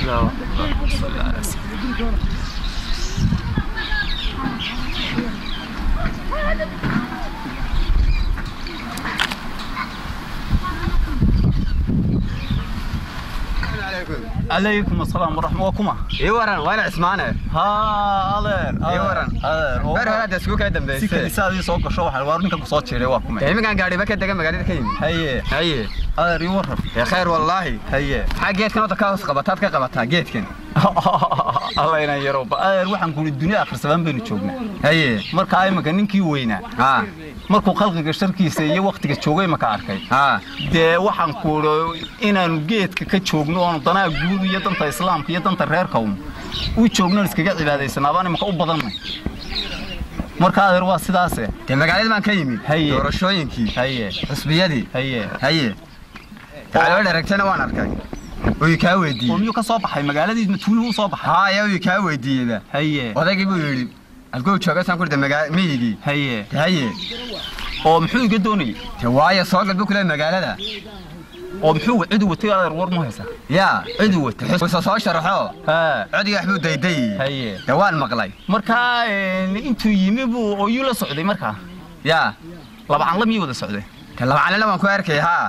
اللهم صل على سيدنا عليكم السلام ورحمة وكما ii waran waa ina cismaane ها ألير ii waran ألير ber hore hadda isku kaa si dambaysay kaniisadii soo gasho waxaa waar ninka ku soo jiray waa kuma iminkaan gaadhiba ka dega magaalada ka yimid haye haye adeer ii waran ee khayr wallaahi haye maxaa geedkan wadda ka hoos qabataad ka qabataa geedkan alla inaan yaro ba adeer waxaan kuli dunia akhrisadaan baynu joognaa haye markaa imanka ninkii weynaa haa markuu khalqiga sharkiisa iyo waktiga joogay maka arkay haa dee waxaan kuulo inaanu geedka ka joogno oonu danaha guud iyo danta islaamka iyo danta reerka un u joogno iskaga cibaadaysana abaan imanka u badannay marka adeer waa sidaase dee magaalada baan ka yimid Haye. doorashooyinkii haye xusbiyadii haye haye gacalo dharagtana waan arkay uu kaa oo weydiiyey miyuu ka soo baxay magaaladii matuuluhu u soo baxay haaya uu kaa weydiiyeyba haye odaygii buu yidhi halkuu jooga saan kurida magaa miyigii haye haye oo muxuu iga doonayay te waayo soo galbu kule magaalada oo muxuu cidu watay adeer war mu haysaa yaa cidu wata xusa soo sharaxo haa codigi waxbuu daydayey haye dee waan maqlay markaa een, intuu yimi buu ooyuu la socday markaa yaa laba canla miyuu wada socday te labacalena waan ku arkay haa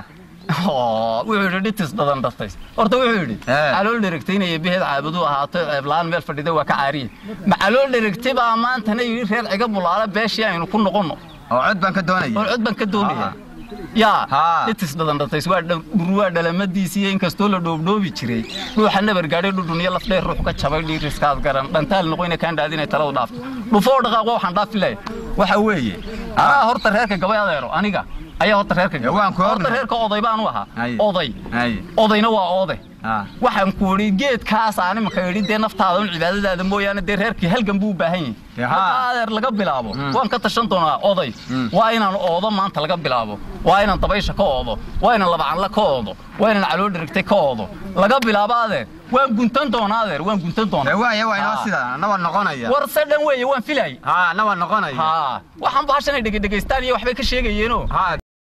Oo, wuxuu yidhi dhitis dadan dhaftay horta wuxuu yidhi Eh. calool dheragtay inay behed caabadu ahaato ceeblaan meel fadhida waa ka caariye ma calool dheragtay baa maantana yidhi reer ciga bulaala beeshii aynu ku noqonno oo cod baan ka oo doonaya cod baan ka doonaya Ah. yaa Haa. dhitis dadan dhatays waa dha- dhurwaa dhalamadiisiiyo inkastoo la dhoobdhoobi jiray ruuxa nabar gaadhay dhudhun iyo lafdheer ruux ka jabay dhiiriskaad garan dhantaal noqoyna kaan dhaadi inay taladu dhaafto dhufoo dhaqaaqo waxaan dhaafi lahay waxa weeye anaa horta reerka gabay adeero aniga ayaa horta reerka Ya, waan ku horta ognahay. reerka oday baan u ahaa Haye. oday haye odayna waa oode haa waxaan ku idhi geedkaas aan imaka idhi dee naftaada un cibaadadaada mooyaane dee reerkii halgan buu u baahan yahay Dee haa. marka adeer laga bilaabo Mm. waan ka tashan doonaa oday Mm. waa inaan oodo maanta laga bilaabo waa inaan dabaysha ka oodo waa inaan labacanla ka oodo waa inaan calool dherigtay ka oodo laga bilaabo adeer waan guntan doonaa adeer waan guntan dee doonaa waaya waa inoo Haa. sidaa anna waan noqonaya war se dhan weeye waan filay haa anna waan noqonaya haa waxaan bahashanay dhegedhegaystaan iyo waxbay ka sheegayeenoo haa